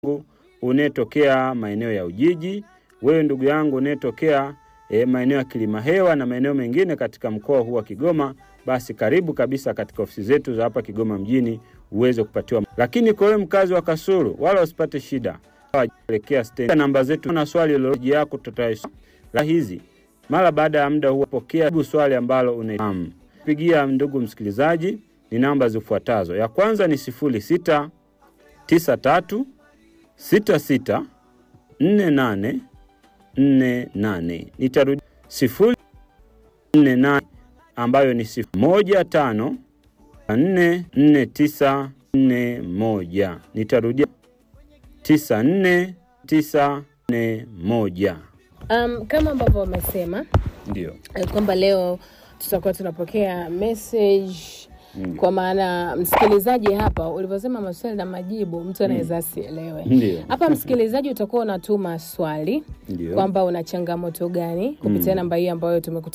unayetokea maeneo ya Ujiji, wewe ndugu yangu unayetokea e, maeneo ya Kilimahewa na maeneo mengine katika mkoa huu wa Kigoma, basi karibu kabisa katika ofisi zetu za hapa Kigoma mjini uweze kupatiwa. Lakini kwa wewe mkazi wa Kasulu, wala usipate shida, elekea stendi. Namba zetu na swali lolote yako tutaisoma hizi mara baada ya muda huo, pokea jibu swali ambalo unafahamu. Pigia ndugu msikilizaji, ni namba zifuatazo. Ya kwanza ni sifuri sita tisa tatu sita sita nne nane nne nane. Nitarudi sifuri nne nane ambayo ni sifuri moja tano nne nne tisa nne moja. Nitarudia tisa nne tisa nne moja. Um, kama ambavyo wamesema Ndio. eh, kwamba leo tutakuwa tunapokea message kwa maana msikilizaji hapa ulivyosema maswali na majibu mtu anaweza asielewe. Ndio. Hapa msikilizaji utakuwa unatuma swali Ndio. kwamba una changamoto gani kupitia namba hii ambayo tumekuta